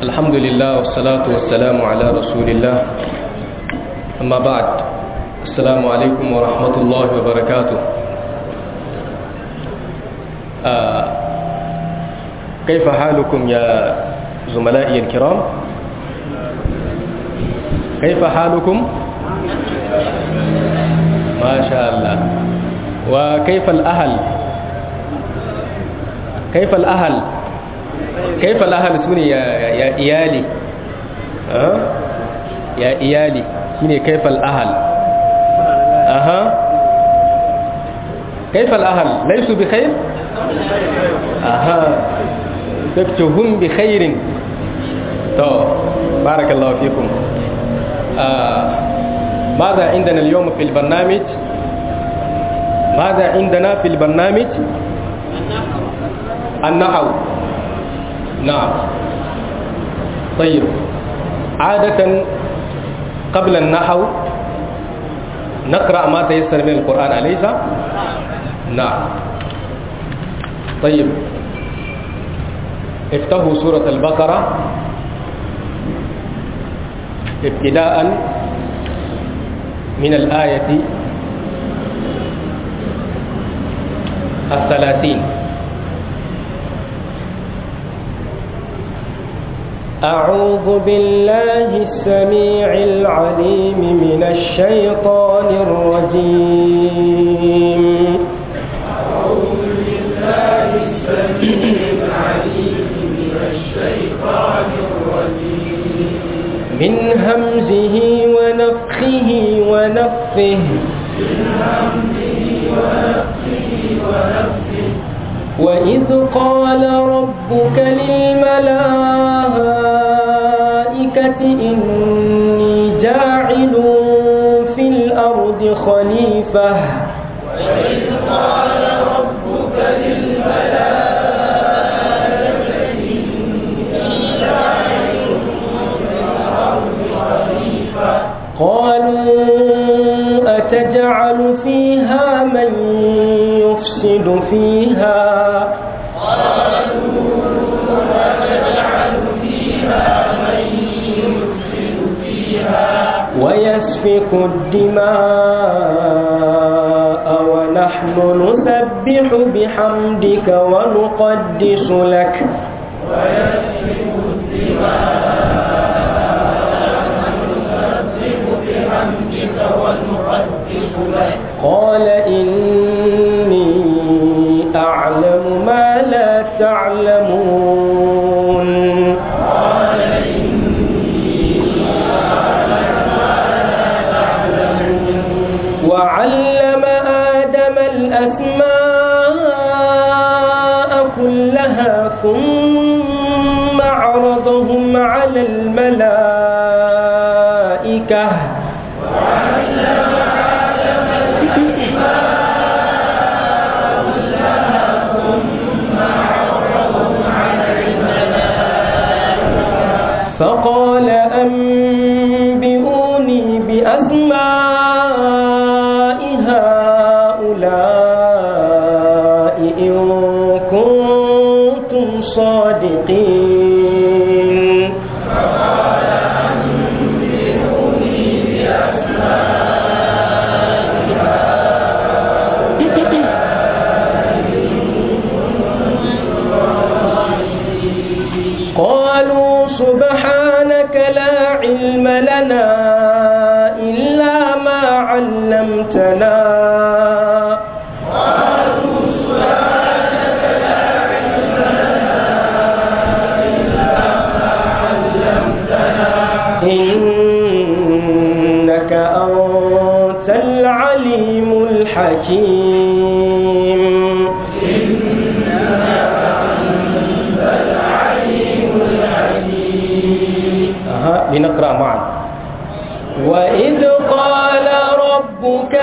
الحمد لله والصلاة والسلام على رسول الله أما بعد السلام عليكم ورحمة الله وبركاته آه كيف حالكم يا زملائي الكرام كيف حالكم ما شاء الله وكيف الأهل كيف الأهل كيف الأهل سوني يا, يا إيالي أه؟ يا إيالي سوني كيف الأهل أها كيف الأهل ليسوا بخير أها هم بخير تو بارك الله فيكم آه ماذا عندنا اليوم في البرنامج ماذا عندنا في البرنامج النحو نعم طيب عادة قبل النحو نقرأ ما تيسر من القرآن أليس نعم طيب افتحوا سورة البقرة ابتداء من الآية الثلاثين أعوذ بالله السميع العليم من الشيطان الرجيم أعوذ بالله السميع العليم من الشيطان الرجيم من همزه ونفخه ونفه من همزه ونفخه ونفخه وإذ قال ربك للملائكة إني جاعل في الأرض خليفة وإذ قال ربك للملائكة إني جاعل في الأرض خليفة قالوا أتجعل فيها من يفسد فيها قالوا أتجعل فيها من يفسد فيها ويسفك الدماء ونحن نسبح بحمدك ونقدس لك ويسفك الدماء ونسبح بحمدك ونقدس لك قال إني أعلم ما لا تعلمون قال إني أعلم ما لا تعلمون وعلم آدم الأسماء كلها ثم عرضهم على الملائكة وعلم آدم الأسماء كلها ثم عرضهم على الملائكة فقال أنبئوني بأسماء هؤلاء إن كنتم صادقين فقال أنبئوني قالوا سبحانك لا علم لنا إلا ما علمتنا قالوا سبحانك لا علم لنا إلا ما علمتنا إنك أنت العليم الحكيم إنك أنت العليم الحكيم أها لنقرأ معا وإذ قال ربك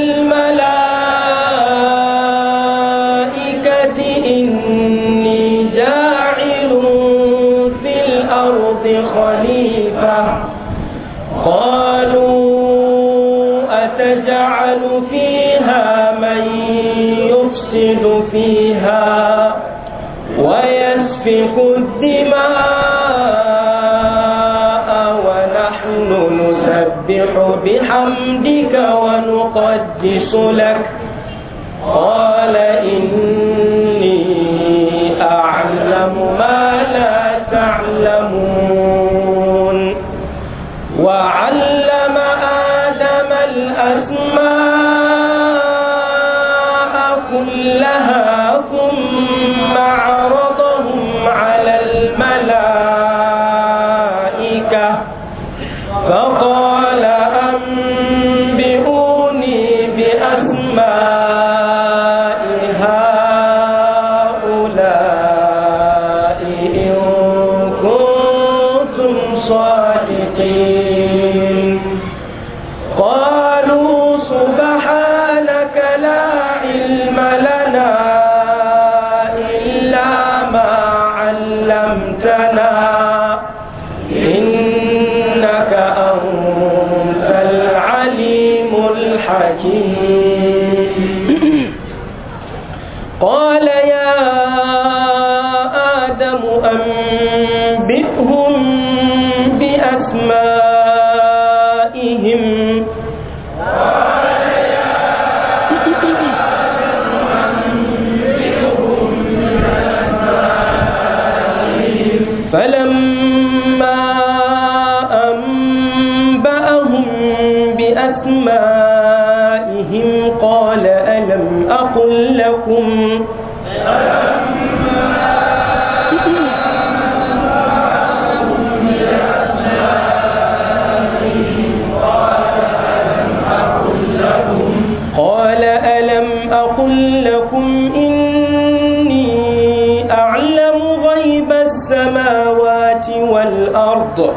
للملائكة إني جاعل في الأرض خليفة قالوا أتجعل فيها من يفسد فيها ويسفك الدماء نسبح بحمدك ونقدس لك قال إني أعلم ما لا تعلمون وعلم آدم الأسماء كلها ثم عرضهم على الملائكة فقال أنبئوني بأسماء هؤلاء إن كنتم صادقين قالوا سبحانك لا علم لنا إلا ما علمتنا إنك أنت العليم الحكيم قال يا آدم أنبئهم بأسمائهم فلما أنبأهم بأسمائهم قال ألم أقل لكم قال ألم أقل لكم إني أعلم غيب السماوات والأرض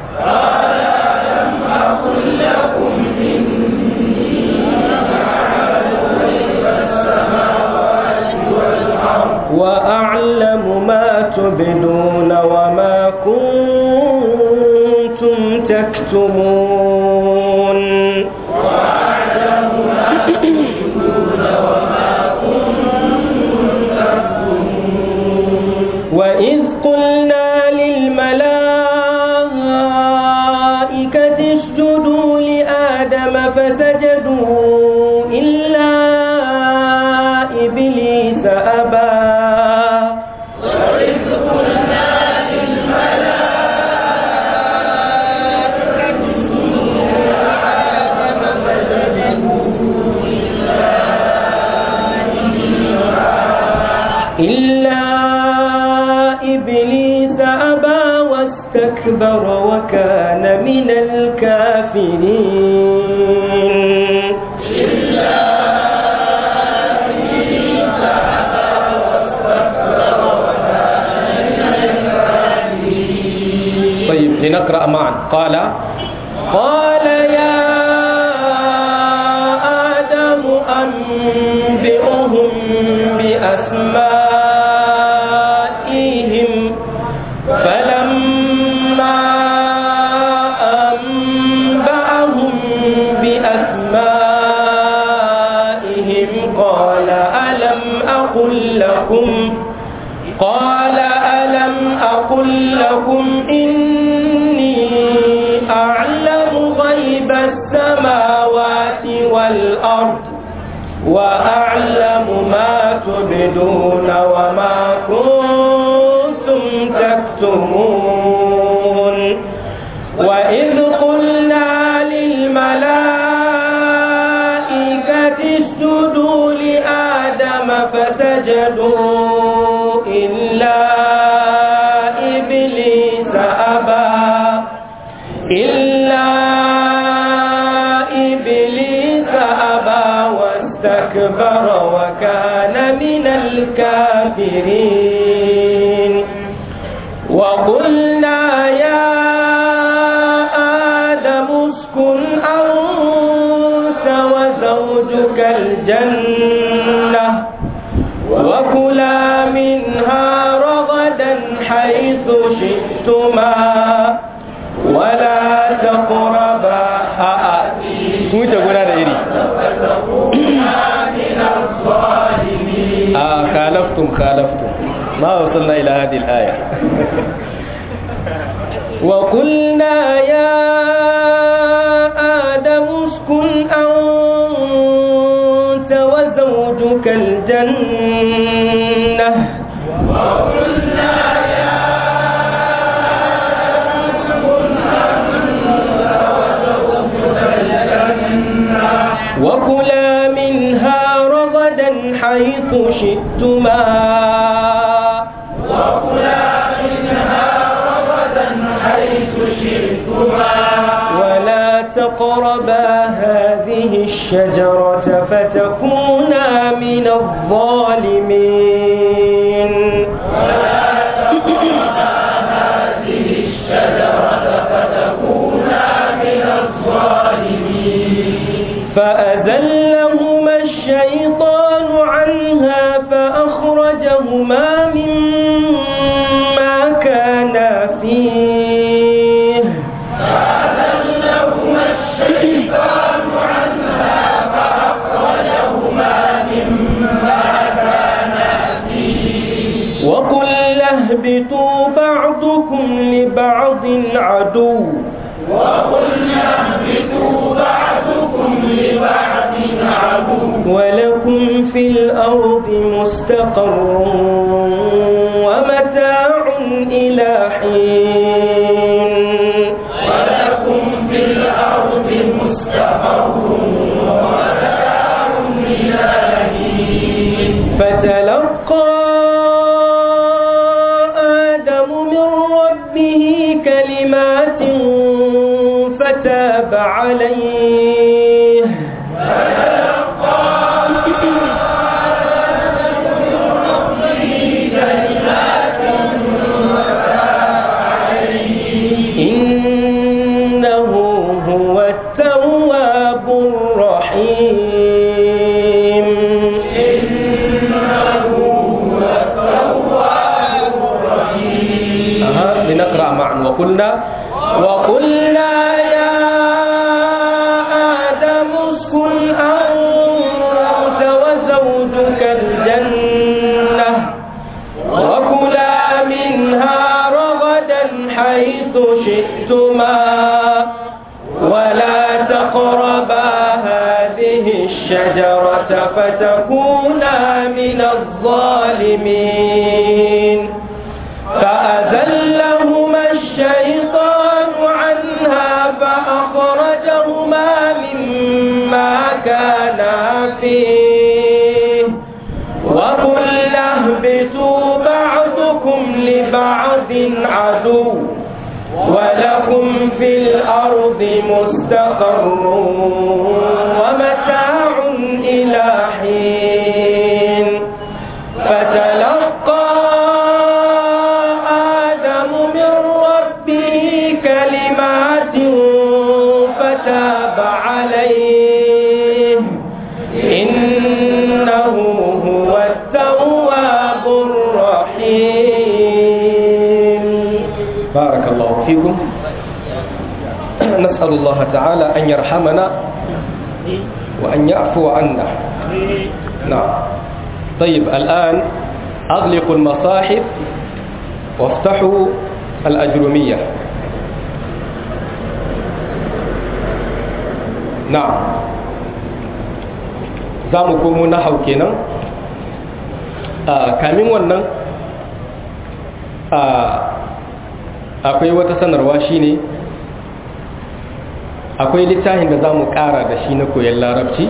وأعلم ما تبدون وما كنتم تكتمون وإذ قلنا للملائكة اسجدوا لآدم فسجدوا إلا إبليس أبى إلا إبليس أبى واستكبر وكان من الكافرين طيب لنقرأ معا قال قال يا آدم أنبئهم بأسمائهم فلما أنبأهم بأسمائهم قال ألم أقل لكم قال ألم أقل لكم إني أعلم غيب السماوات والأرض وأعلم ما تبدون وما كنتم تكتمون وإذ قلنا للملائكة اسجدوا لآدم فسجدوا إلا إبليس أبى إلا إبليس أبى واستكبر وكان من الكافرين وقلنا يا آدم اسكن أنت وزوجك الجنة وكلا منها رغدا حيث شئتما ولا تقربا wuce guna da iri a khalaftum khalaftum ma wasalna ila hadhihi al-aya وقلنا يا الجنة وقلنا يا وكلا منها رغدا حيث شئتما وكلا منها رغدا حيث شئتما ولا تقربا هذه الشجرة فتكونا من الظالمين ولا تقربا هذه الشجرة فتكونا من الظالمين فأذلهما الشيطان عنها فأخرجهما مما كانا فيه فأذلهما الشيطان عنها فأخرجهما مما كانا فيه وقلنا اهبطوا بعضكم لبعض عدو وقلنا اهبطوا بعضكم لبعض عدو ولكم في الأرض مستقر ومتاع إلى حين ولكم في الأرض مستقر ومتاع إلى حين فتلقى آدم من ربه كلمات فتاب عليه إنه هو التواب الرحيم أها لنقرأ معا وقلنا وقلنا يا آدم اسكن أنت وزوجك الجنة وكلا منها رغدا حيث شئتما ولا تقربا هذه الشجرة فتكونا من الظالمين فأذلهما الشيطان عنها فأخرجهما مما كانا فيه وقلنا اهبطوا بعضكم لبعض عدو ولكم في الأرض مستقر ومتاع إلى حين فتلقى آدم من ربه كلمات فتاب عليه إنه هو التواب الرحيم بارك الله فيكم نسأل الله تعالى أن يرحمنا وأن يعفو عنا نعم طيب الآن أغلقوا المصاحف وافتحوا الأجرمية نعم za mu komo na hau kenan kamin wannan akwai wata sanarwa shine akwai littafin da za mu kara da shi na koyon larabci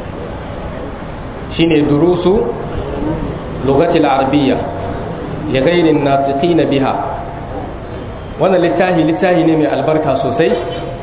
shine durusu lugatil arabiyya li ghairin natiqina biha wannan littafi littafi ne mai albarka sosai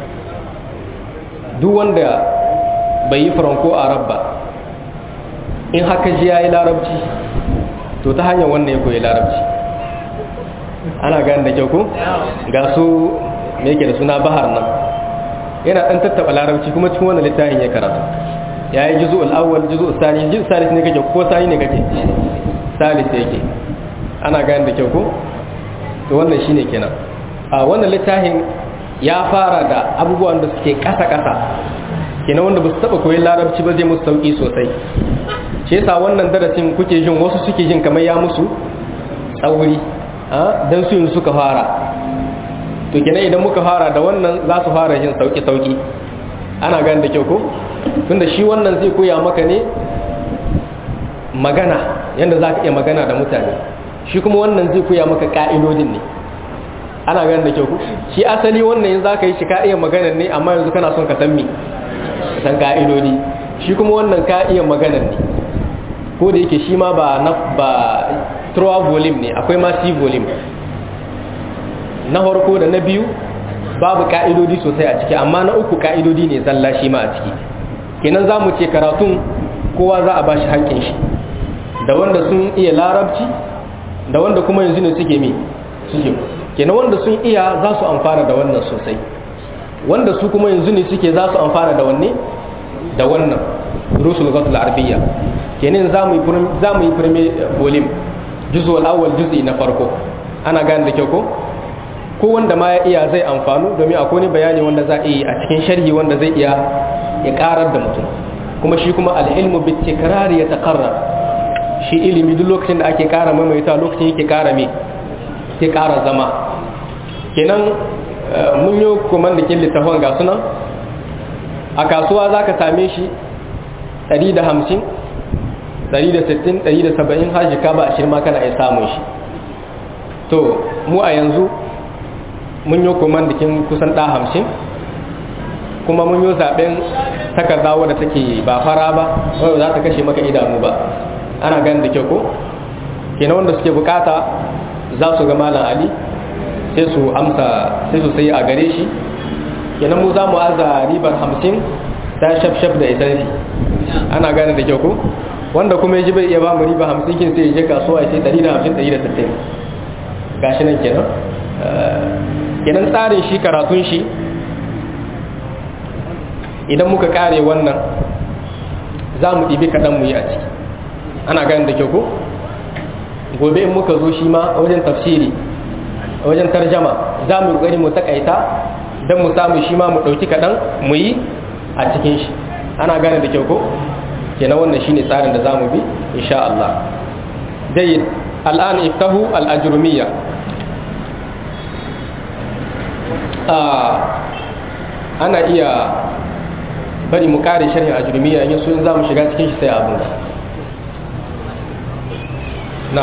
duk wanda bai yi faranko arab ba in haka ji yayi larabci to ta hanyar wannan ya koyi larabci ana gani da kyau ko ga su me yake da suna bahar nan yana dan tattaba larabci kuma cikin wannan littafin ya karatu yayi juz'ul awwal juz'ul thani juz'ul salis ne kake ko sani ne kake salis yake ana gani da kyau ko to wannan shine kenan a wannan littafin ya fara da abubuwan da suke kasa kasa kenan wanda ba su taba koyi larabci ba zai musu sauki sosai shi yasa wannan darasin kuke jin wasu suke jin kamar ya musu tsauri don su yin suka fara to kenan idan muka fara da wannan za su fara jin sauki-sauki ana gani da kyau ko tunda shi wannan zai koya maka ne magana yadda za ka iya magana da mutane shi kuma wannan zai koya maka ka'idodin ne ana ganin da kyau ku shi asali wannan yanzu za ka yi shi ka iya magana ne amma yanzu kana son ka san me ka san ka'idodi shi kuma wannan ka iya magana ne ko da yake shi ma ba na ba trois volume ne akwai ma six volume na farko da na biyu babu ka'idodi sosai a ciki amma na uku ka'idodi ne zalla shi ma a ciki kenan za mu ce karatun kowa za a ba shi haƙƙin shi da wanda sun iya larabci da wanda kuma yanzu ne suke mi suke kenan wanda sun iya za su amfana da wannan sosai wanda su kuma yanzu ne suke za su amfana da wanne da wannan rusul gatul arabiyya kenan za mu yi za mu yi firme volume juz'ul awwal juz'i na farko ana gane da kyau ko ko wanda ma ya iya zai amfanu domin akwai wani bayani wanda za a yi a cikin sharhi wanda zai iya ya karar da mutum kuma shi kuma al'ilmu bi tikrar ya taqarrar shi ilimi duk lokacin da ake kara maimaita lokacin yake kara me ke kara zama kenan mun yi kuma da kin littafin ga sunan a kasuwa za ka same shi 150 160 170 har jika ba a shirma kana iya samun shi to mu a yanzu mun yi kuma da kin kusan ɗa hamsin kuma mun yi zaɓen takarda wadda take ba fara ba wadda za ta kashe maka idanu ba ana ganin da kyau ko kenan wanda suke bukata za su ga malam ali sai su amsa sai su sayi a gare shi kenan mu za mu aza ribar hamsin ta shaf-shaf da isansi ana gane da kyau ko wanda kuma ya ji bai iya ba mu riba hamsin kin sai ya je kasuwa ya sai ɗari da hamsin ɗari da sittin gashi nan kenan kenan tsarin shi karatun shi idan muka kare wannan za mu ɗibi kaɗan mu yi a ciki ana gani da kyau ko gobe in muka zo shi ma wajen tafsiri wajen tarjama za mu gani mu takaita don mu samu shi ma mu ɗauki kaɗan mu yi a cikin shi ana gane da kyau ko kenan wannan shine tsarin da za mu bi insha Allah jayyid al'an iftahu al-ajrumiyya ana iya bari mu kare sharhin ajrumiyya in yaso in za mu shiga cikin shi sai abin na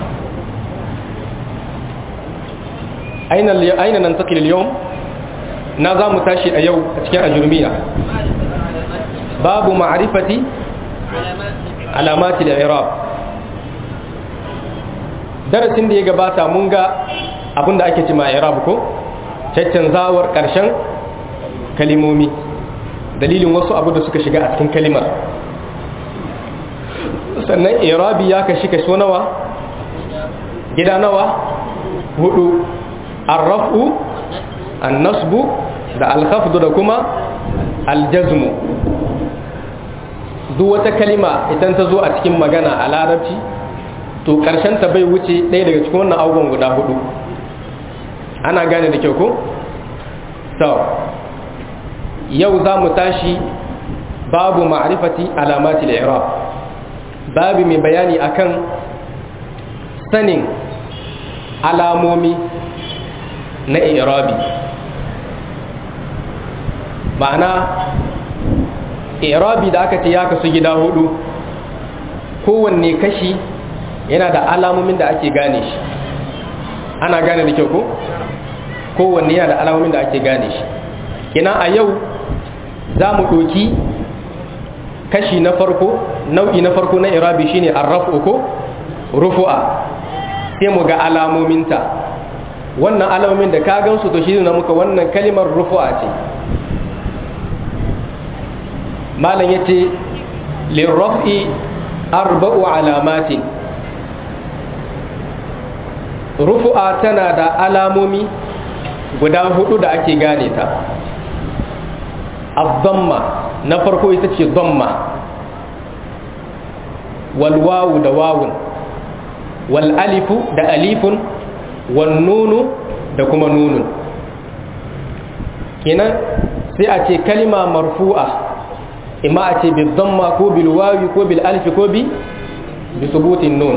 aina nan takil yau na za mu tashi a yau a cikin ajrumiyya babu ma'arifati alamati da irab darasin da ya gabata mun ga abinda ake ci ma irab ko caccanzawar ƙarshen kalimomi dalilin wasu abu da suka shiga a cikin kalimar sannan irabi ya kashi kaso nawa gida nawa hudu arrafu annasbu da alkhafdu da kuma aljazmu duk wata kalima idan ta zo a cikin magana a larabci to ta bai wuce ɗaya daga cikin wannan abubuwan guda hudu ana gane da kyau ko? to yau za mu tashi babu ma'rifati alamati al-i'rab babu mai bayani akan sanin alamomi na i'rabi ma'ana i'rabi da aka ce ya kasu gida hudu kowanne kashi yana da alamomin da ake gane shi ana gane da kyau ko kowanne yana da alamomin da ake gane shi kina a yau za mu ɗoki kashi na farko nau'i na farko na irabi shine arrafu ko rufu'a sai mu ga alamominta wannan alamomin da ka gansu to shi na muka wannan kalimar rufu'a ce malam yace lirraf'i arba'u alamatin rufu'a tana da alamomi guda hudu da ake gane ta abdamma na farko ita ce damma walwawu da wawun wal alifu da alifun wal nunu da kuma nunun kenan sai a ce kalima marfu'a imma a ce bil damma ko bil wawi ko bil alifi ko bi bi subutin nun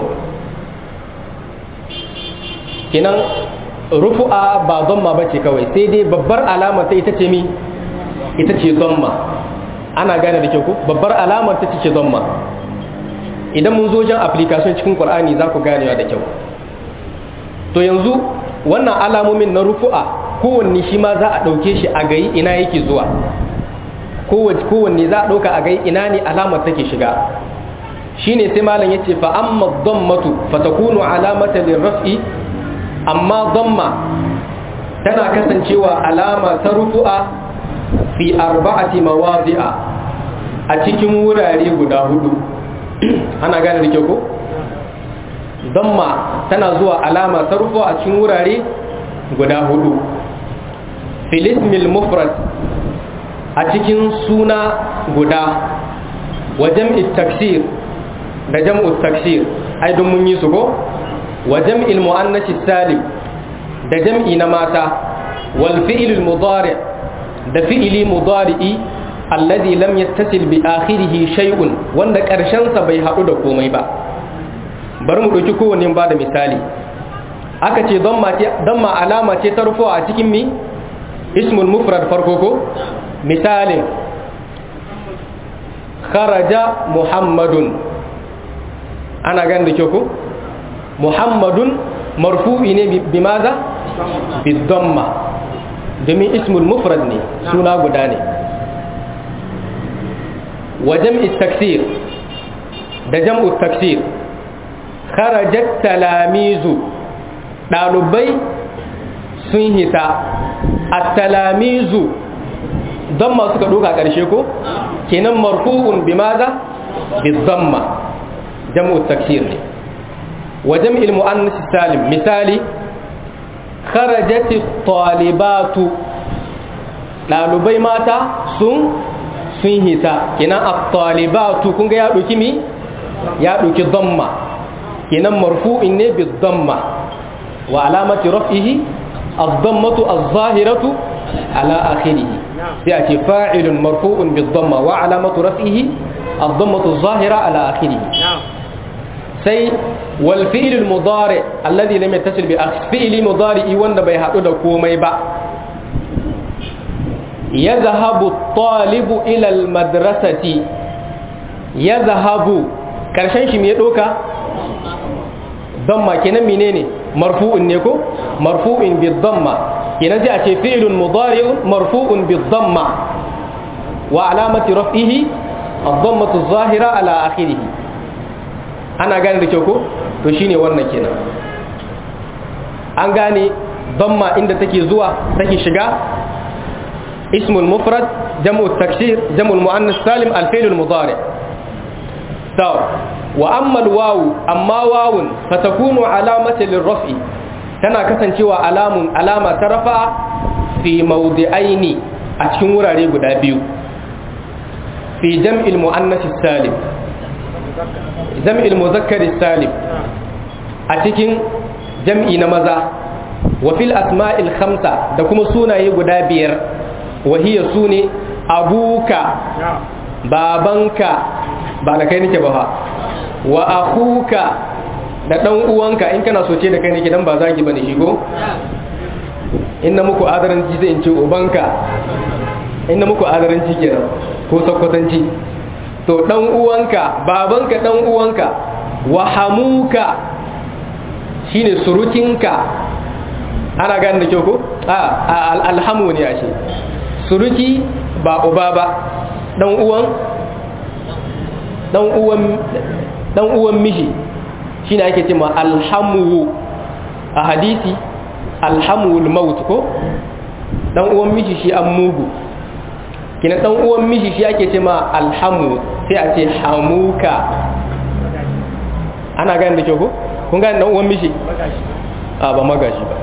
kenan rufu'a ba zamma ba ce kawai sai dai babbar alama ta ita ce mi ita ce zamma ana gane da kyau ko babbar alamar ta ce zamma idan mun zo jan application cikin qur'ani za ku ganewa da kyau to yanzu wannan alamomin na rufu'a kowanne shi ma za a ɗauke shi a gayi ina yake zuwa kowanne za a ɗauka a gai ina ne alamar take shiga shine sai malam yace fa amma dhammatu fatakunu alamata lirraf'i amma dhamma tana kasancewa alama ta rufu'a fi arba'ati mawadi'a a cikin wurare guda hudu ana gane da kyau ko dhamma tana zuwa alama ta rufu'a a cikin wurare guda hudu fil ismil mufrad a cikin suna guda wa jam'i taksir da jam'u taksir ai don mun yi su ko wa jam'il muannath salim da jam'i na mata wal fi'l mudari da fi'li mudari'i alladhi lam yattasil bi akhirih shay'un wanda karshen sa bai hadu da komai ba bari mu dauki kowanne ba da misali aka ce don ma alama ce ta rufuwa a cikin mi ismul mufrad farko ko misalin kharaja muhammadun ana gan da kyau ko muhammadun marfu'i ne bi maza bi damma domin ismul mufrad ne suna guda ne wa jam'i taksir da jam'u taksir kharajat talamizu ɗalibai sun hita a talamizu don masu ka ɗoka ƙarshe ko kenan marfu'un bi maza bi zamma jam'u taksir ne wa jam'il mu'annas salim misali kharajat talibatu ɗalibai mata sun sun hita kenan at-talibatu kun ga ya ɗauki mi ya ɗauki zamma kenan marfu'in ne bi zamma wa alamati raf'ihi ad-dammatu az-zahiratu ala akhirih sai a ce fa'ilun marfu'un bi dhamma wa alamatu raf'ihi ad-dammatu az-zahira ala akhirih sai wal fi'l al-mudari alladhi lam yattasil bi fi'li mudari wanda bai hadu da komai ba yadhhabu at-talibu ila al-madrasati yadhhabu karshen shi me ya doka damma kenan menene marfu'un ne ko marfu'in bi damma kenan sai a ce fi'lun mudari'un marfu'un bi damma wa alamati raf'ihi ad-dammatu adh-dhahira ala akhirih ana gane da kyau ko to shine wannan kenan an gane damma inda take zuwa take shiga ismul mufrad jam'u taksir jam'u muannas salim al-fi'l al-mudari' to wa amma al-wawu amma wawun fatakunu alamatan lirraf'i tana kasancewa alamun alama ta rafa fi mawdi'aini a cikin wurare guda biyu fi jam'il muannas salim jam'il muzakkar salim a cikin jam'i na maza wa fil asma'il khamsa da kuma sunaye guda biyar wa hiya sune abuka babanka ba da kai nake ba fa wa akuka da dan uwanka in kana soce da kai nake dan ba zagi bane shi ko inna muku adaranci zai in ce ubanka inna muku adaranci kenan ko sakkwatanci to dan uwanka babanka dan uwanka wa hamuka shine surukinka ana gane da kyau ko a alhamu ne ashe suruki ba uba ba dan uwan dan uwan dan uwan miji shine ake cewa alhamu a hadisi alhamul maut ko dan uwan miji shi an mugu kina dan uwan miji shi ake cewa alhamu sai a ce hamuka ana gane da kyau ko kun gane dan uwan miji a ba magashi ba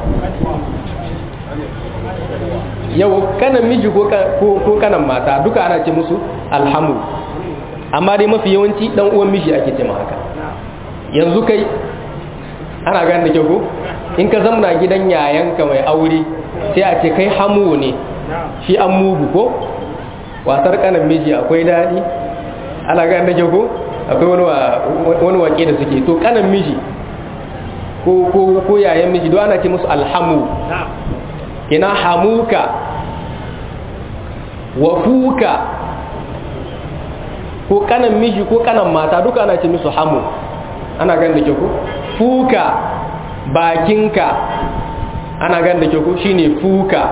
yau kanan miji ko kanan mata duka ana ce musu alhamu amma dai mafi yawanci dan uwan miji ake ce haka yanzu kai ana gane da kyau ko in ka zamna gidan yayanka mai aure sai a ce kai hamu ne shi an mugu ko wasar kanan miji akwai daɗi ana gane da kyau ko akwai wani wake da suke to kanan miji ko yayan miji don ana ce musu alhamu ina hamuka wafuka ko kanan miji ko kanan mata duka ana ce musu hamu ana gan da ke ko fuka bakinka ana gan da ke ko shine fuka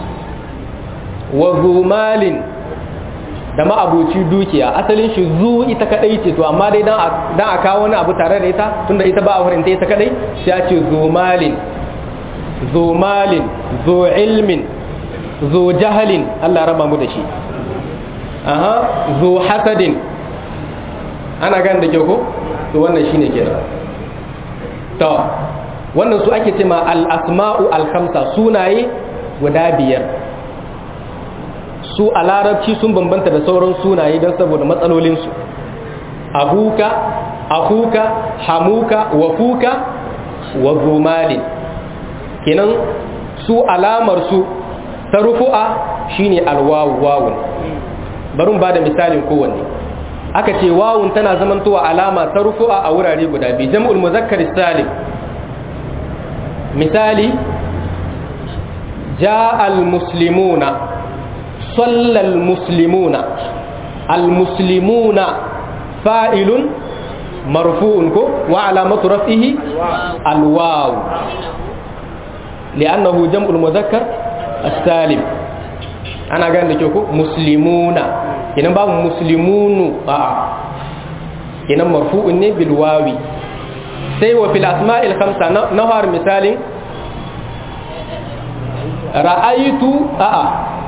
wa zumalin da ma'abuci dukiya asalin shi zu ita kadai ce to amma dai dan a kawo wani abu tare da ita tunda ita ba a wurin ta ita kadai sai a ce zumalin zumalin zu ilmin zu jahalin Allah raba mu da shi aha zu hasadin ana gan da ke ko to wannan shine kenan to wannan su ake cewa al-asma'u al-khamsa sunaye guda biyar su a larabci sun bambanta da sauran sunaye don saboda matsalolinsu abuka akuka hamuka wafuka wa zumalin kenan su alamar su ta rufu'a shine alwawu wawun barin ba da misalin kowanne aka ce wawun tana zamantowa alama ta rufu'a a wurare guda biyu jam'ul muzakkar salim misali ja al-muslimuna صلى المسلمون المسلمون فاعل مرفوع وعلامة رفعه الواو لأنه جمع المذكر السالم أنا قال لك مسلمون هنا باب مسلمون آه. هنا مرفوع بالواو سيوى في الأسماء الخمسة نهار مثال رأيت آه.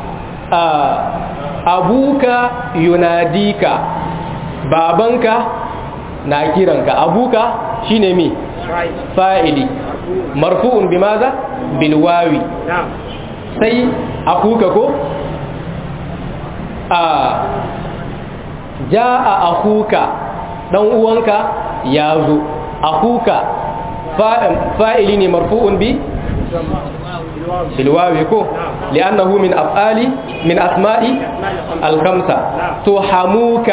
abuka yunadika babanka na kiranka abuka shine mi fa'ili marfu'un bimaza bilwawi sai akuka ko a ja'a akuka dan uwanka ya zo akuka fa'ili ne marfu'un bi بالواو كو لأنه من أفعال من أسماء الخمسة تحموك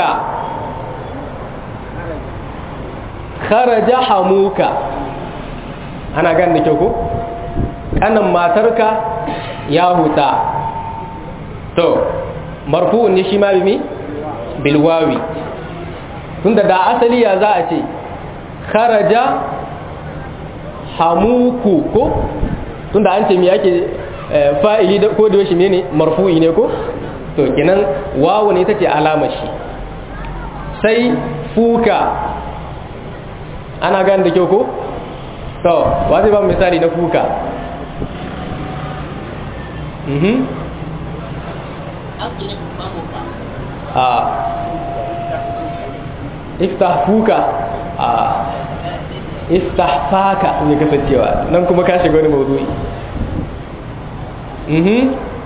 خرج حموك أنا قال لك أنا ما ترك يا هتا تو مرفوع نشما بمي بالواو tunda da asali ya za a ce kharaja hamuku ko tunda an ce me yake fa'ili da ko da shi ne marfu'i ne ko to kenan wawu ne tace alamar shi sai fuka ana gane da kyau ko to wa zai ba misali na fuka mhm a iftah fuka a istahfaka ne kasancewa nan kuma ka shiga wani mawdu'i mhm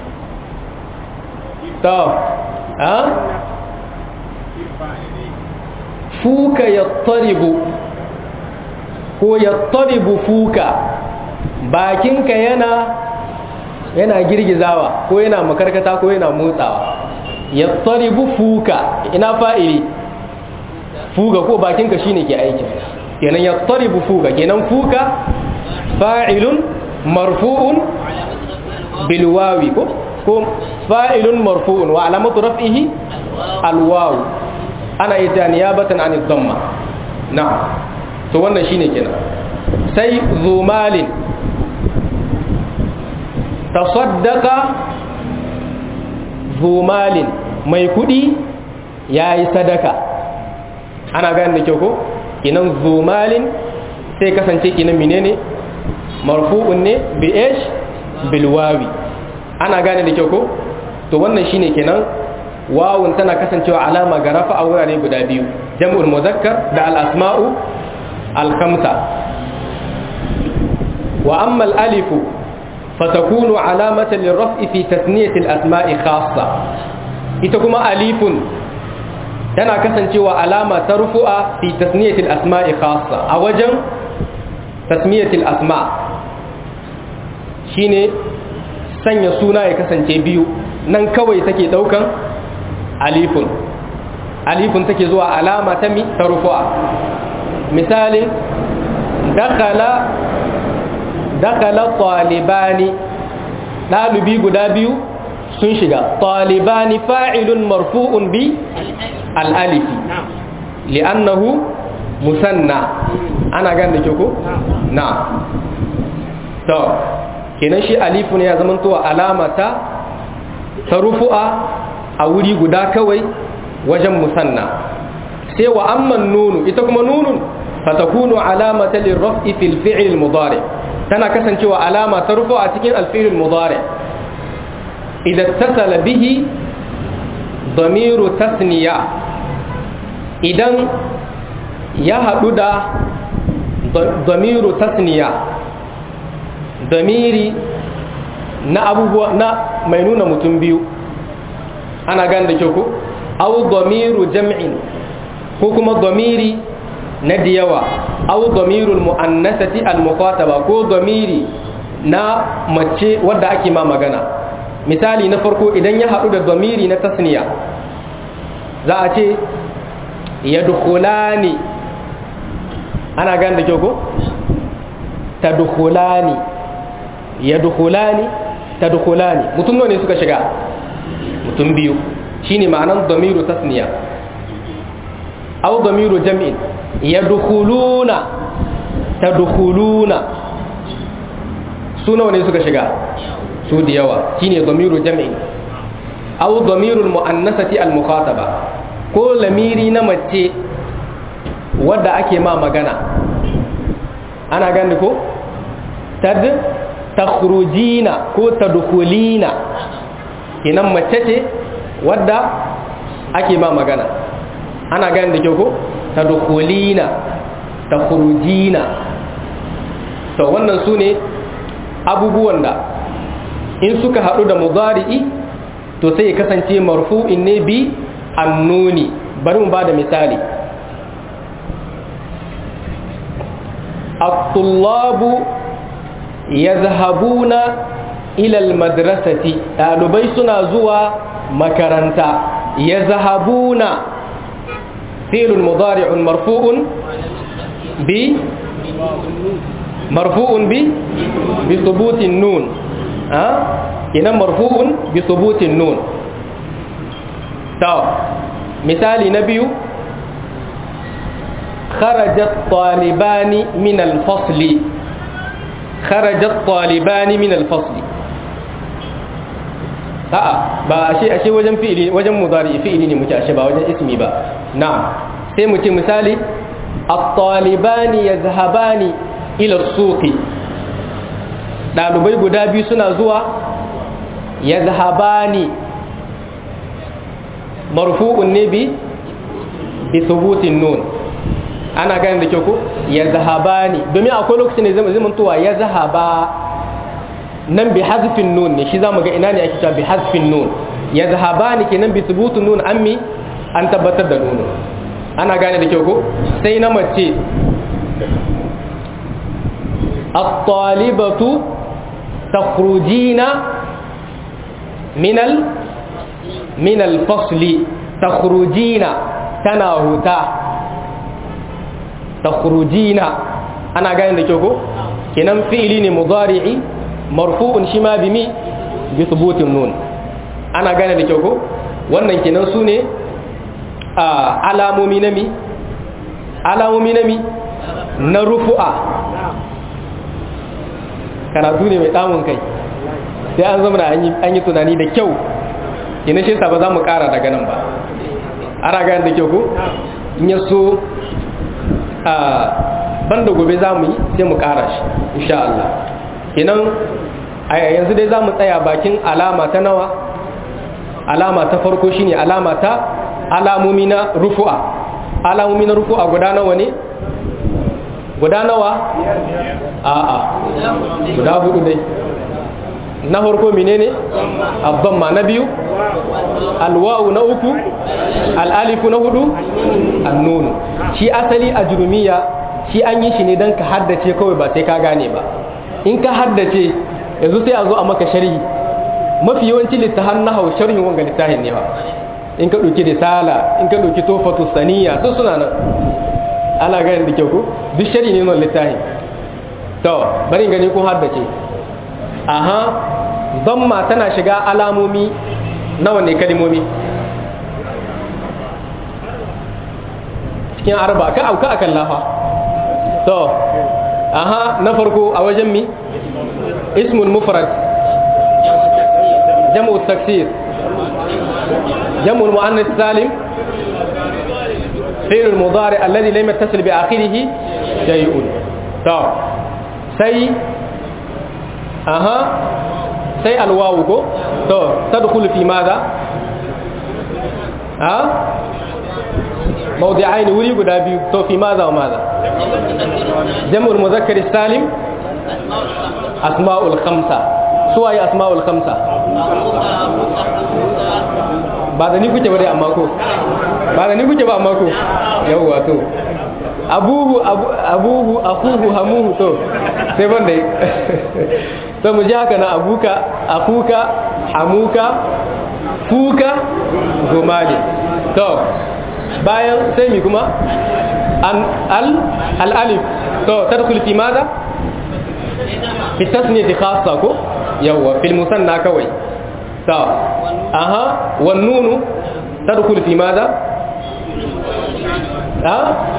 to a fuka yattaribu ko yattaribu fuka bakinka yana yana girgizawa ko yana makarkata ko yana motsawa yattaribu fuka ina fa'ili fuga ko bakinka shine ke aikin kenan yattaribu fuga kenan fuga fa'ilun marfu'un bil wawi ko ko fa'ilun marfu'un wa alamatu raf'ihi al waw ana ita niyabatan an dhamma na'am to wannan shine kenan sai zumalin tasaddaqa zumalin mai kudi yayi sadaka ana gane da kyau ko kinan zumalin sai kasance kinan menene marfu'un ne bi ish bil wawi ana gane da kyau ko to wannan shine kenan wawun tana kasancewa alama ga rafa a wurare guda biyu jam'ul muzakkar da al asma'u al khamsa wa amma al alif fatakunu alamatan lirraf'i fi tasniyati al asma'i khassa ita kuma alifun tana kasancewa alama ta rufu'a fi tasniyatil asma'i khassa a wajen tasmiyatil asma shine sanya suna ya kasance biyu nan kawai take daukan alifun alifun take zuwa alama ta mi ta rufu'a misalin dakala dakala talibani dalibi guda biyu sun shiga talibani fa'ilun marfu'un bi al'alifi li'annahu musanna ana gan da ke ko na to kenan shi alifu ne ya zama towa alamata ta rufu'a a wuri guda kawai wajen musanna sai wa amman nunu ita kuma nunun fatakunu alamata lirraf'i fil fi'l mudari tana kasancewa alama ta rufu'a cikin al-fi'l mudari idan tasala bihi damiru tasniya idan ya haɗu da damiru tasniya damiri na abubuwa na mai nuna mutum biyu ana gan da kyau ko au damiru jam'in ko kuma damiri na diyawa au damirul mu'annasati al-muqataba ko damiri na mace wadda ake ma magana misali na farko idan ya haɗu da damiri na tasniya za a ce yadkhulani ana gan da kyau ko tadkhulani yadkhulani tadkhulani mutum ne suka shiga mutum biyu shine ma'anan damiru tasniya aw damiru jam'in yadkhuluna tadkhuluna su nawa ne suka shiga su da yawa shine damiru jam'in aw damirul muannasati al mukhataba ko lamiri na mace wadda ake ma magana ana gani ko tad takhrujina ko tadkhulina kinan mace ce wadda ake ma magana ana gani da kyau ko tadkhulina takhrujina to wannan su ne abubuwan da in suka haɗu da mudari'i to sai ya kasance marfu'in ne bi annuni bari mu ba da misali الطلاب يذهبون إلى المدرسة ɗalibai suna zuwa makaranta يذهبون فعل مضارع مرفوع ب مرفوع ب بثبوت النون ها هنا مرفوع بثبوت النون طب مثال نبي خرج الطالبان من الفصل خرج الطالبان من الفصل a'a ba ashe ashe wajen fi'ili wajen mudari fi'ili ne muke ashe ba wajen ismi ba na'am sai mu ce misali at-talibani yazhabani ila as-suqi dalibai guda biyu suna zuwa yazhabani marfu'un ne bi bi thubutin nun ana gane da kyau ko ya zahaba ne domin akwai lokacin da zai zamantowa ya zahaba nan bi hazfin nun ne shi za mu ga ina ne ake cewa bi hazfin nun ya zahaba ne kenan bi subutun nun an mi an tabbatar da nunu ana gane da kyau ko sai na mace at-talibatu takhrujina min al min al-fasli takhrujina tana huta takhrujina ana gane da kyau ko kenan fi'ili ne mudari'i marfu'un shi ma bimi bi thubutin nun ana gane da kyau ko wannan kenan su ne alamomi na mi alamomi na mi na rufu'a karatu ne mai damun kai sai an zama an yi tunani da kyau kenan shi ba za mu kara daga nan ba ana gane da kyau ko in ya so ban da gobe za mu yi sai mu kara shi insha Allah kenan a yanzu dai za mu tsaya bakin alama ta nawa alama ta farko shine alama ta alamomi na rufu'a alamomi na rufu'a guda nawa ne guda nawa a'a guda hudu dai na farko menene abdamma na biyu alwa'u na uku al'alifu na hudu annunu shi asali a jurumiya shi an yi shi ne don ka haddace kawai ba sai ka gane ba in ka haddace yanzu sai a zo a maka sharhi mafi yawanci littafan na hau sharhin wanga littafin ne ba in ka ɗauki risala in ka ɗauki tofatu saniya su suna nan ana ganin da kyau ko duk sharhi ne nan littafin to bari gani ko haddace aha zamma tana shiga alamomi nawa ne kalimomi cikin arba ka auka akan lafa to aha na farko a wajen mi ismul mufrad jam'u taksir jam'u muannas salim fi'l al-mudari alladhi lam yattasil bi akhirih shay'un to sai aha sai alwawu ko to tadkhulu fi madha ha موضعين وري guda biyu to fi maza wa maza jam'ul muzakkar salim asma'ul khamsa suwaye asma'ul khamsa ba da ni kuke ba dai amma ko ba da ni kuke ba amma ko yawwa to abuhu abuhu akuhu hamuhu to sai ban dai to mu ji haka na abuka akuka hamuka fuka gomali to bayan sai mi kuma an al al alif to tadkhul fi madha fi tasniyati khassa ko yawa fil musanna kawai to aha wan nunu tadkhul fi madha ha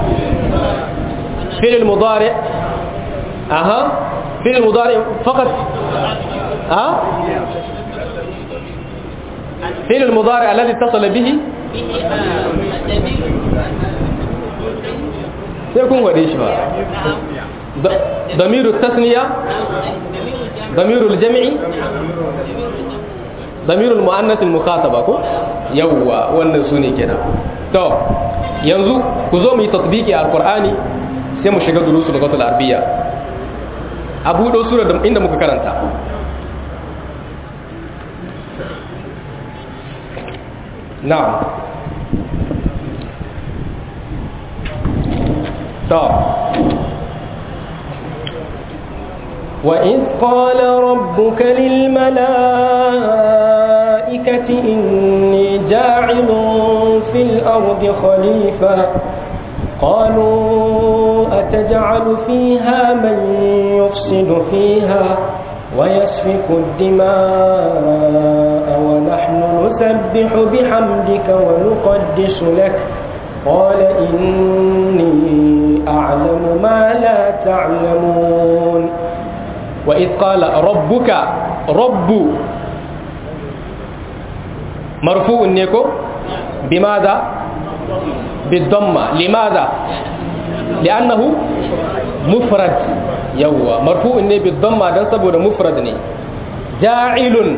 فعل المضارع اها فعل المضارع فقط ها فعل المضارع الذي اتصل به sai kun gwade shi ba damiru tasniya damiru jami'i damiru mu'annatul mukhataba ko yawwa wannan su ne kenan to yanzu ku zo mu yi tasbiki a alqur'ani sai mu shiga durusu da qatul arabiyya abu do sura inda muka karanta na'am طب وإذ قال ربك للملائكة إني جاعل في الأرض خليفة قالوا أتجعل فيها من يفسد فيها ويسفك الدماء ونحن نسبح بحمدك ونقدس لك قال إني أعلم ما لا تعلمون وإذ قال ربك رب مرفوع نيكو بماذا بالضمة لماذا لأنه مفرد يوا مرفوع ني بالضمة دان سبوده مفرد ني جاعل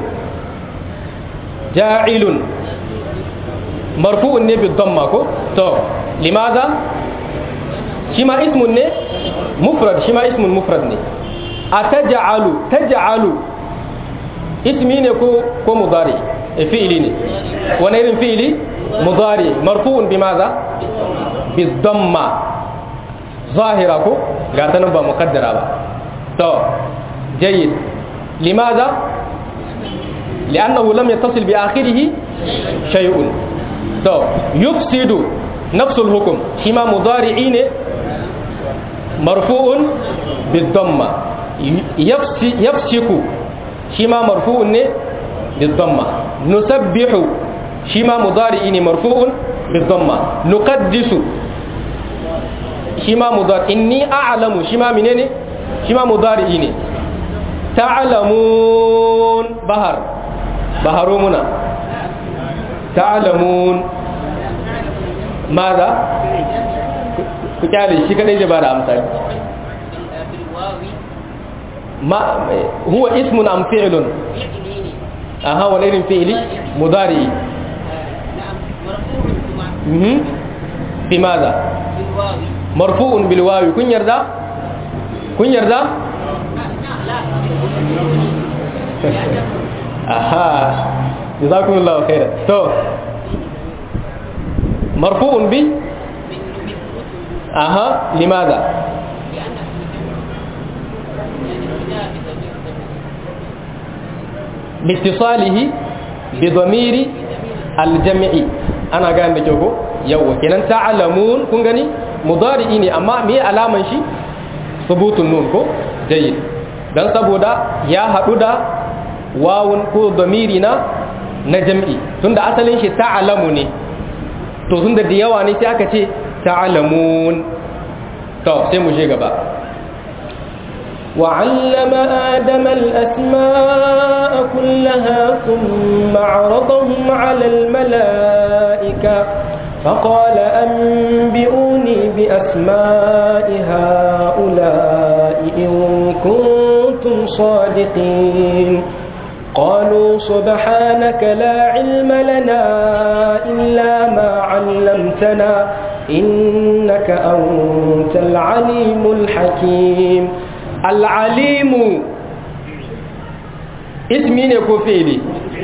جاعل مرفوع ني بالضمة كو تو لماذا شما اسم ني مفرد شما اسم مفرد ني أتجعل تجعل اسمي ne ko ko mudari fi'ili ne wani irin fi'ili mudari marfu'un bimaza bizamma zahira ko ga ta nan ba muqaddara ba to jayyid limaza لأنه لم يتصل بآخره شيء تو يفسد نفس الحكم شما مضارعين مرفوع بالضمة يفسك شما مرفوع بالضمة نسبح شما مضارعين مرفوع بالضمة نقدس شما مضارع إني أعلم شما منين شما مضارعين تعلمون بهر بهرومنا تعلمون ماذا كتالي شي كدai zai bada amsali ما هو اسم ام فعل اها wani irin fi'ili mudari بماذا مرفوع بالواو kun yarda kun yarda aha jazakumullahu khairan to مرفوع ب اها لماذا لاتصاله بضمير الجمع انا قاعد نجوكو يوا كنان تعلمون كون غني مضارعي ne amma me alaman shi subutun nun ko jayyid dan saboda ya hadu da wawun ko damiri na na jam'i tunda asalin shi ta'lamu ne to tunda da yawa ne sai aka ce ta'lamun to sai mu je gaba وعلم آدم الأسماء كلها ثم عرضهم على الملائكة فقال أنبئوني بأسماء هؤلاء إن كنتم صادقين قالوا سبحانك لا علم لنا إلا ما علمتنا إنك أنت العليم الحكيم العليم اسمي ne ko fi'ili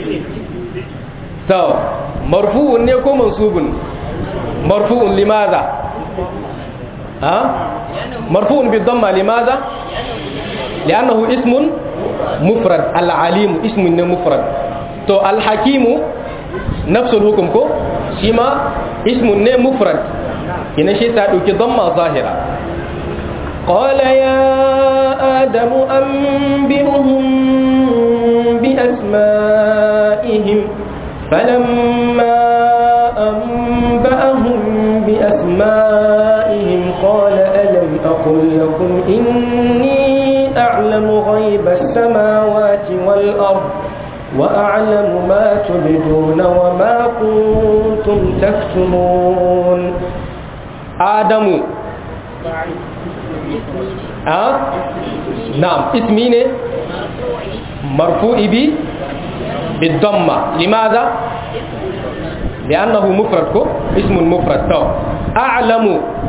to marfu'un ne ko mansubun marfu'un limadha ha marfu'un bi dhamma limadha li'annahu ismun mufrad al-alim ismun ne mufrad to al-hakimu nafsul hukum ko shi ma ismun ne mufrad ina shi ta dauki dhamma zahira قال يا آدم أنبئهم بأسمائهم فلما أنبأهم بأسمائهم قال ألم أقل لكم إني أعلم غيب السماوات والأرض وأعلم ما تبدون وما كنتم تكتمون آدم آه؟ نعم اسمي ne مرفوع بي بالضمة لماذا لأنه مفرد كو اسم مفرد تو أعلم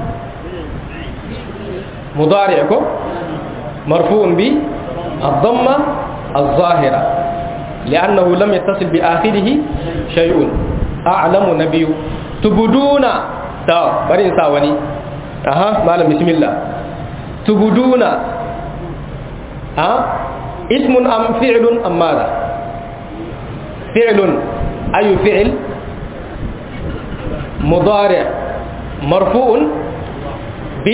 مضارع كو مرفوع بالضمة الظاهرة لأنه لم يتصل بآخره شيء أعلم نبي تبدون تو برين ساوني أها مالا بسم الله تبدون ها اسم أم فعل أم ماذا فعل أي فعل مضارع مرفوع ب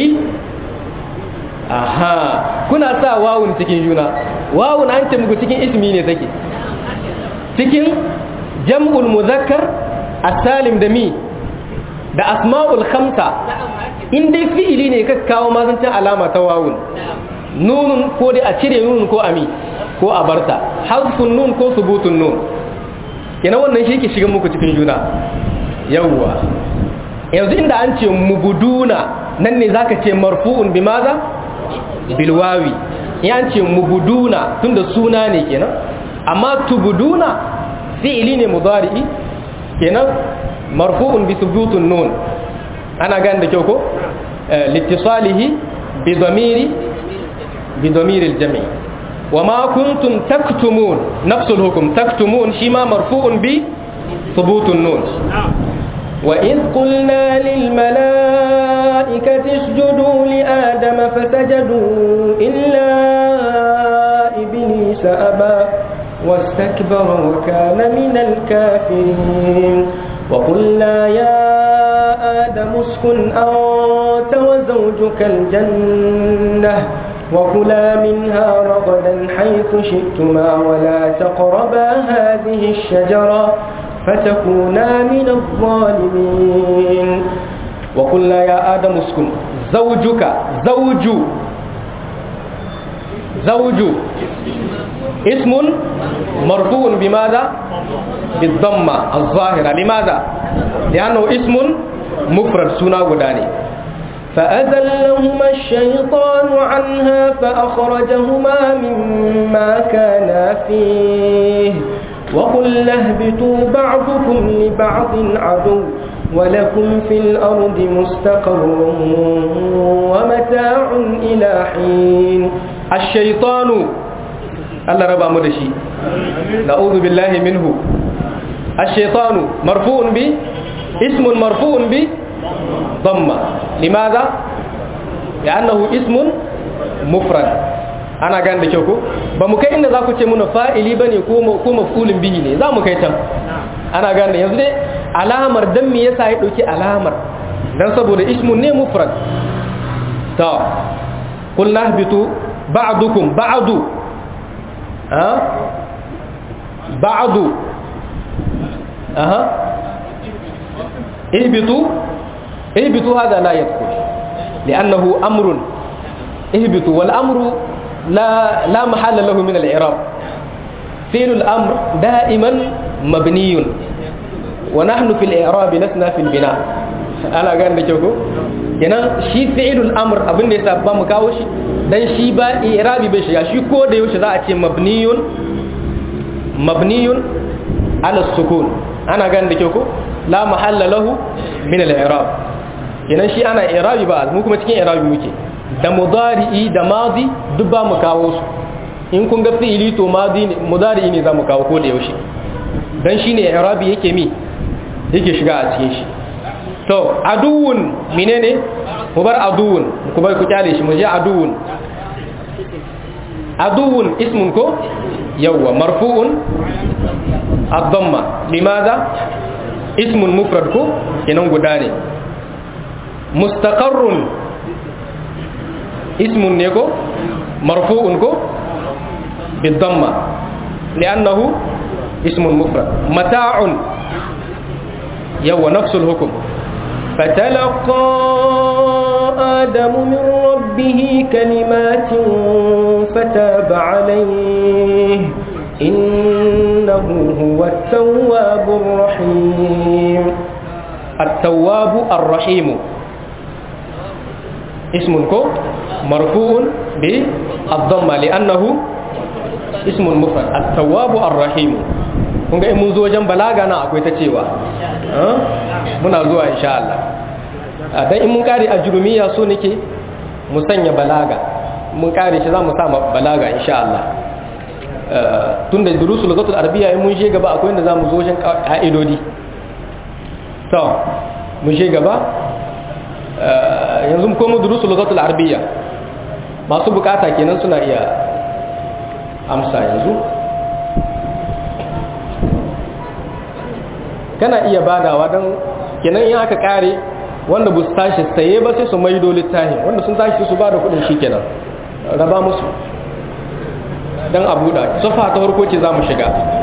aha kuna sa wawun cikin juna wawun an ce muku cikin ismi ne take cikin jam'ul muzakkar as-salim da mi da asma'ul khamsa in dai fi'ili ne ka kawo mazancin alama ta wawun nunun ko dai a cire nunun ko ami ko a barta hazfun nun ko subutun nun kenan wannan shi ke shiga muku cikin juna yawwa yanzu inda an ce mubuduna nan ne zaka ce marfu'un bi maza bil wawi in an ce mubuduna tunda suna ne kenan amma tubuduna fi'ili ne mudari'i kenan marfu'un bi subutun nun ana gane da kyau ko litisalihi bi dhamiri bi dhamiri al-jami' وما كنتم تكتمون نفس الحكم تكتمون شما مرفوع ب ثبوت النون وإذ قلنا للملائكة اسجدوا لآدم فسجدوا إلا إبليس أبى واستكبر وكان من الكافرين وقلنا يا آدم اسكن أنت وزوجك الجنة وكلا منها رغدا حيث شئتما ولا تقربا هذه الشجرة فتكونا من الظالمين وقلنا يا آدم اسكن زوجك زوج زوج اسم مرفوع بماذا بالضمة الظاهرة لماذا لأنه اسم مفرد سنة وداني فأذلهما الشيطان عنها فأخرجهما مما كانا فيه وقلنا اهبطوا بعضكم لبعض عدو ولكم في الأرض مستقر ومتاع إلى حين الشيطان الله ربا مدشي نعوذ بالله منه الشيطان مرفوع ب اسم مرفوع ب ضمة لماذا؟ لأنه اسم مفرد ana gane da kyau ko ba mu kai inda za ku ce muna fa'ili ba ne ko mafulin bihi ne za mu kai can ana gane da yanzu dai alamar don me yasa ya ɗauki alamar don saboda ismun ne mufrad ta kul nahbitu ba'dukum ba'du ha ba'du aha ihbitu ihbitu hada la yadkhul li'annahu amrun ihbitu wal amru la la mahalla lahu min al-i'rab fi'l al-amr da'iman mabniyun wa nahnu fil i'rab lasna fil bina ana ga da kyau ko kenan shi fi'l al-amr abin da yasa ba mu kawo shi dan shi ba i'rabi bai shiga shi ko da yaushe za a ce mabniyun mabniyun ala sukun ana gan da kyau ko la mahalla lahu min al-i'rab kenan shi ana i'rabi ba mu kuma cikin i'rabi muke da mudari'i da madi duk ba mu kawo su in kun ga fi'ili to madi ne mudari'i ne za mu kawo ko da yaushe dan shine i'rabi yake mi yake shiga a cikin shi to aduwun menene mu bar aduwun ku bar ku kyale shi mu je aduwun aduwun ismun ko yawwa marfu'un ad-damma limadha ismun mufrad ko kenan guda ne mustaqarrun ismun ne ko marfu'un ko bid-damma li'annahu ismun mufrad mata'un yawwa nafsul hukm فتلقى آدم من ربه كلمات فتاب عليه إنه هو التواب الرحيم التواب الرحيم اسم كو مرفوع بالضمة لأنه اسم مفرد التواب الرحيم kun ga in mun zo wajen balaga na akwai ta cewa muna zuwa insha Allah dan in mun kare a jurumiya so nake mu sanya balaga mun kare shi za mu sa balaga insha Allah tun da durusul lugatul arabiya in mun je gaba akwai inda za mu zo wajen ka'idodi to mun je gaba yanzu ko mu durusul lugatul arabiya masu bukata kenan suna iya amsa yanzu kana iya badawa don kenan in aka kare wanda bu tashi saye ba sai su maido littafi wanda sun tashi su ba da kudin shi kenan raba musu don a buɗa safa ta farko ce za mu shiga